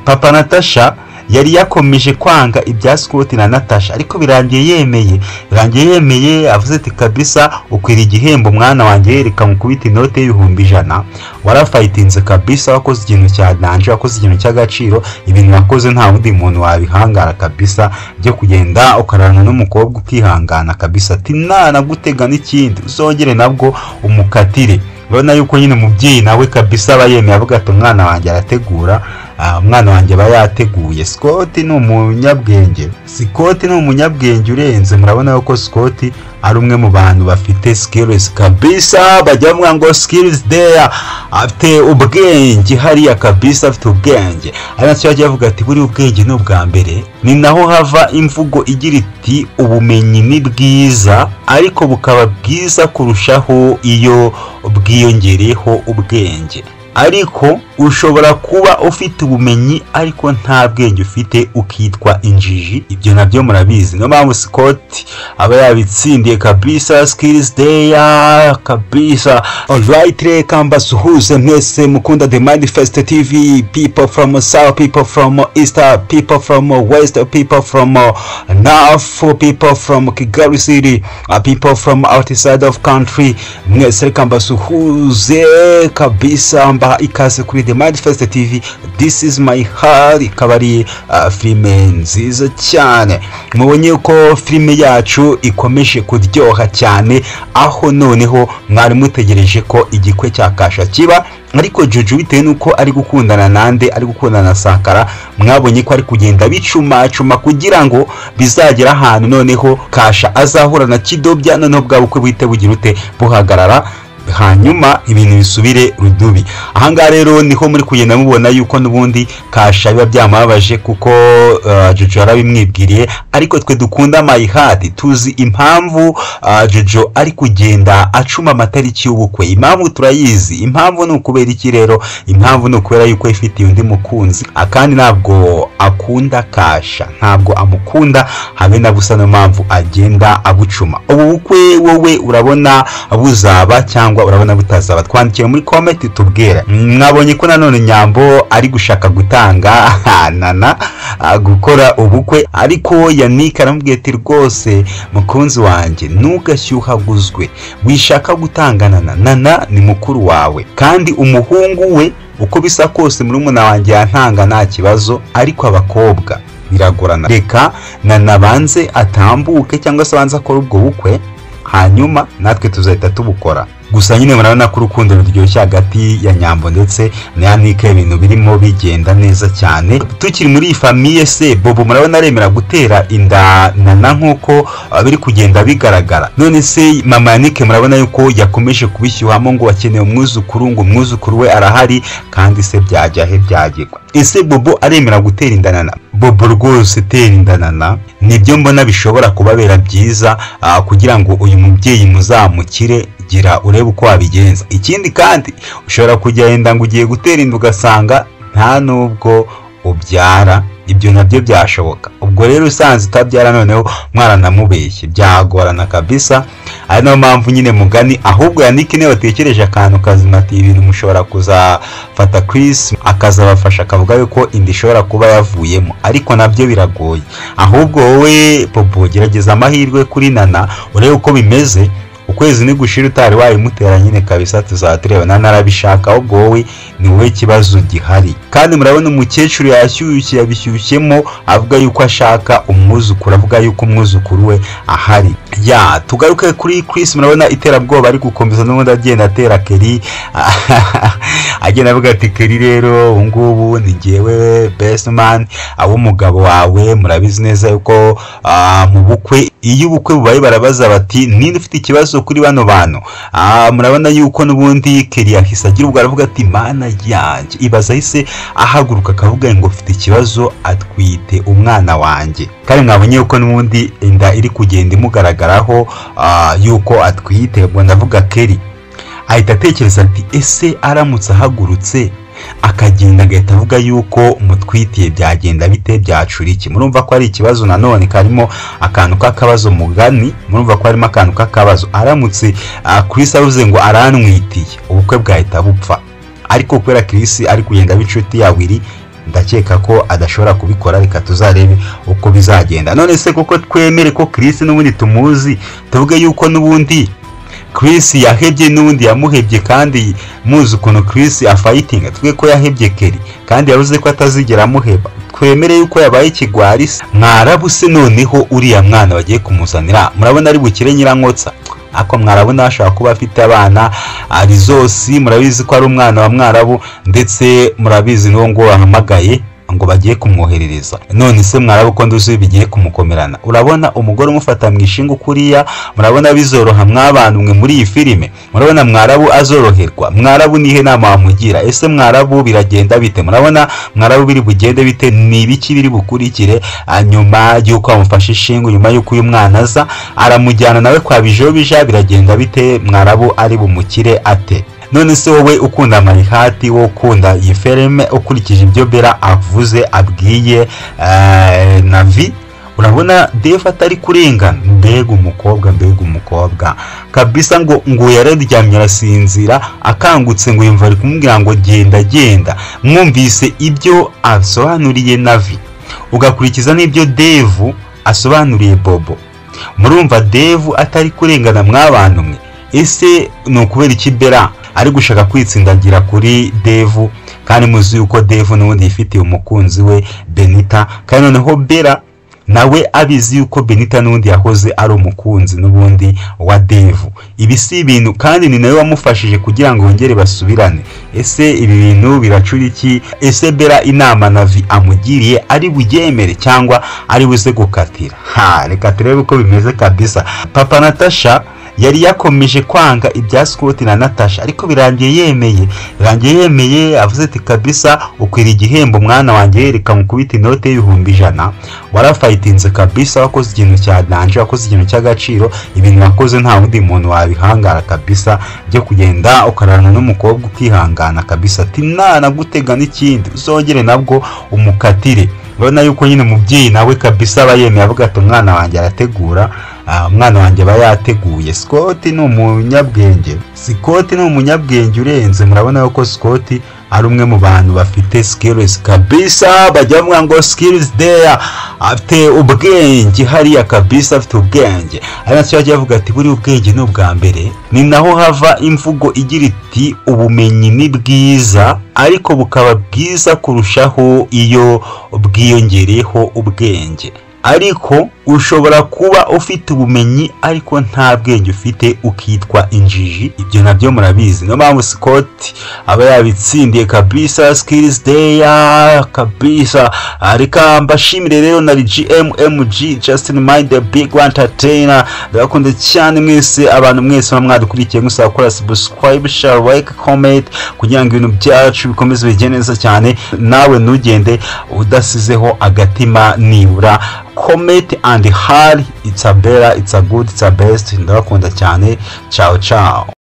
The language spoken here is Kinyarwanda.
papa natasha yari yakomeje kwanga ibya Scott na natasha ariko birangiye yemeye birangiye yemeye avuze ati kabisa ukwira igihembo mwana wanjye yereka mu kubita inote y'ibihumbi ijana warafayitinze kabisa wakoze ikintu cya danje wakoze ikintu cy'agaciro ibintu wakoze nta wundi muntu wabihangara kabisa byo kugenda ukararana n'umukobwa ukihangana kabisa ati ntanagutega n'ikindi uzongere nabwo umukatire urabona yuko nyine umubyeyi nawe kabisa aba yemeye avuga ati umwana wanjye arategura umwana wanjye aba yateguye sikoti ni umunyabwenge sikoti ni umunyabwenge urenze murabona yuko sikoti ari umwe mu bantu bafite sikirizi kabisa bajya bavuga ngo sikirizi deya afite ubwenge hariya kabisa afite ubwenge ari nacyo bajya bavuga ati buriya ubwenge ni ubwa mbere ni naho hava imvugo igira iti ubumenyi ni bwiza ariko bukaba bwiza kurushaho iyo bwiyongereyeho ubwenge ariko ushobora kuba ufite ubumenyi ariko nta bwenge ufite ukitwa injiji ibyo nabyo murabizi niyo mpamvu sikoti aba yabitsindiye kabisa sikirizi deya kabisa orayiti reka mbasuhuze mwese mukunda de manifesite tivi pipo foromo sawa pipo foromo isita pipo foromo wesita pipo foromo nafu pipo foromo kigali siti pipo foromo awutisayidi ofu kantiri mwese reka mbasuhuze kabisa mbaha ikaze kuri the manifest tv this is my heart ikaba ari filime nziza cyane mubonye ko filime yacu ikomeje kuryoha cyane aho noneho mwari mutegereje ko igikwe cya kasha kiba ariko juju bitewe n'uko ari gukundana nande ari gukundana na sakara mwabonye ko ari kugenda bicumacuma kugira ngo bizagere ahantu noneho kasha azahura na kidobya noneho bwa bukwe buhite bugira ute buhagarara hanyuma ibintu bisubire rudubi ahangaha rero niho muri kugenda mubona yuko n'ubundi kasha biba byamubabaje kuko jojo yarabimwibwiriye ariko twe dukunda mayihadi tuzi impamvu jojo ari kugenda acuma amatariki y'ubukwe impamvu turayizi impamvu ni ukubera iki rero impamvu ni ukubera yuko ifitiye undi mukunzi kandi ntabwo akunda kasha ntabwo amukunda habe na busa niyo mpamvu agenda abucuma ubu bukwe wowe urabona buzaba cyangwa urabona butazaba twandikire muri komenti tubwira mwabonye ko nanone nyambo ari gushaka gutanga nana gukora ubukwe ariko yanike aramubwiye ati rwose mukunzi wanjye ntugashyuhaguzwe wishaka gutangana na nana ni mukuru wawe kandi umuhungu we uko bisa kose muri umuna wanjye yantanga nta kibazo ariko abakobwa biragorana reka nana abanze atambuke cyangwa se abanze akora ubwo bukwe hanyuma natwe tuzahita tubukora gusa nyine murabona ko urukundo ruryoshye hagati ya nyambo ndetse na yanike ibintu birimo bigenda neza cyane tukiri muri iyi famiye se bobo murabona aremera gutera inda nana nk'uko biri kugenda bigaragara none se mama yanike murabona yuko yakomeje kubishyuhamo ngo akeneye umwuzukuru ngo umwuzukuru we arahari kandi se byajya he byagirwa ese bobo aremera gutera inda nana bobo rwose tera inda nana nibyo mbona bishobora kubabera byiza kugira ngo uyu mubyeyi muzamukire gira urebe uko wabigenza ikindi kandi ushobora kugenda ngo ugiye gutera inda ugasanga nta n'ubwo ubyara ibyo nabyo byashoboka ubwo rero usanze utabyara noneho mwaranamubeshye byagorana kabisa ari nayo mpamvu nyine mugani ahubwo yanike niyo batekereje akantu kazima ati ibintu mushobora kuzafata Chris akazabafasha akavuga yuko inda ishobora kuba yavuyemo ariko nabyo biragoye ahubwo wowe popo gerageza amahirwe kuri nana urebe uko bimeze ukwezi nigushira utari wayimutera nyine kabisa tuzaba tureba nanarabishaka ahubwo wowe ni wowe kibazo gihari kandi murabona umukecuru yashyushye yabishyushyemo avuga yuko ashaka umwuzukuru avuga yuko umwuzukuru we ahari ya tugaruke kuri Chris murabona iterabwoba ari gukomeza n'ubundi agenda atera keri agenda avuga ati keri rero ubu ngubu ni ngewe besimani abo umugabo wawe murabizi neza yuko mu bukwe iyo ubukwe bubaye barabaza bati ninde ufite ikibazo kuri bano bantu murabona yuko n'ubundi keri yahise agira ubwo aravuga ati mana yanjye ibaza ahise ahaguruka akavuga ngo ufite ikibazo atwite umwana wanjye kandi mwabonye yuko n'ubundi inda iri kugenda imugaragaraho yuko atwite ubwo ndavuga keri ahita atekereza ati ese aramutse ahagurutse akagenda agahita avuga yuko mutwitiye byagenda bite byacura iki murumva ko ari ikibazo nanone karimo akantu k'akabazo mugani murumva ko harimo akantu k'akabazo aramutse Chris avuze ngo aranwitiye ubukwe bwahita bupfa ariko kubera Chris ari kugenda b'inshuti ya wiri ndakeka ko adashobora kubikora reka tuzarebe uko bizagenda none se kuko twemere ko Chris n'ubundi tumuzi tuvuge yuko n'ubundi Chris yahebye n'ubundi yamuhebye kandi muzi ukuntu Chris afayitinga twe ko yahebye Kelly kandi yavuze ko atazigera amuheba twemere yuko yabaye ikigwari se se noneho uriya mwana bagiye kumuzanira murabona ari bukire nyirankotsa ariko mwarabona ashobora kuba afite abana ari zose murabizi ko ari umwana wa mwarabu ndetse murabizi n'uwo nguwo wahamagaye ngo bagiye kumwoherereza none se mwarabu ko nduzi bigiye kumukomerana urabona umugore umufata mu ishinga kuriya murabona bizoroha mwabantu mwe muri iyi filime murabona mwarabu azoroherwa mwarabu nihe nama wamugira ese mwarabu biragenda bite murabona mwarabu biri bugende bite ni ibiki biri bukurikire ah, nyuma y'uko amufashe ishinga nyuma y'uko uyu mwana aza aramujyana nawe kwa bijobija biragenda bite mwarabu ari bumukire ate none se wowe ukunda amarihati wowe ukunda iyi fereme ukurikije ibyo bera avuze abwiye eh, navi urabona defu atari kurengana mbega umukobwa mbega umukobwa kabisa ngo ngo yararyamye arasinzira akangutse ngo yumva ari kumubwira ngo genda genda mwumvise ibyo asobanuriye navi ugakurikiza n'ibyo devu asobanuriye bobo murumva devu atari kurengana mwabantu mwe ese ni ukubera iki bera ari gushaka kwitsindagira kuri devu kandi muzi yuko devu n'ubundi yifitiye umukunzi we benita kandi noneho bera nawe abizi yuko benita n'ubundi yahoze ari umukunzi n'ubundi wa devu ibi si ibintu kandi ni nawe wamufashije kugira ngo bongere basubirane ese ibi bintu biracura iki ese bera inama navi amugiriye ari buryemere cyangwa ari buze gukatira ha reka turebe uko bimeze kabisa papa natasha yari yakomeje kwanga ibya Scott na Natasha ariko birangiye yemeye birangiye yemeye avuze ati kabisa ukwira igihembo mwana wanjye reka nkukubita inote y'ibihumbi ijana warafayitinze kabisa wakoze ikintu cya danje wakoze ikintu cy'agaciro ibintu wakoze nta wundi muntu wabihangara kabisa byo kugenda ukararana n'umukobwa ukihangana kabisa ati nana gutega n'ikindi uzongere nabwo umukatire urabona yuko nyine umubyeyi nawe kabisa aba yemeye avuga ati umwana wanjye arategura umwana wanjye aba yateguye sikoti ni umunyabwenge sikoti ni umunyabwenge urenze murabona yuko sikoti ari umwe mu bantu bafite sikirizi kabisa bajya bavuga ngo sikirizi deya afite ubwenge hariya kabisa afite ubwenge ari nacyo bajya bavuga ati buriya ubwenge ni ubwa mbere ni naho hava imvugo igira iti ubumenyi ni bwiza ariko bukaba bwiza kurushaho iyo bwiyongereyeho ubwenge ariko ushobora kuba ufite ubumenyi ariko nta bwenge ufite ukitwa injiji ibyo nabyo murabizi niyo mpamvu sikoti aba yabitsindiye kabisa sikirizi deya kabisa reka mbashimire rero na gmmg justin mayinde big wantateyina ndabakunda cyane mwese abantu mwese muba mwadukurikiye musaba gukora sibusikarayibu share like comment kugira ngo ibintu byacu bikomeze bigende neza cyane nawe ntugende udasizeho agatima nibura comment and hard it's a better it's a good it's a best ndabakunda cyane ciao ciao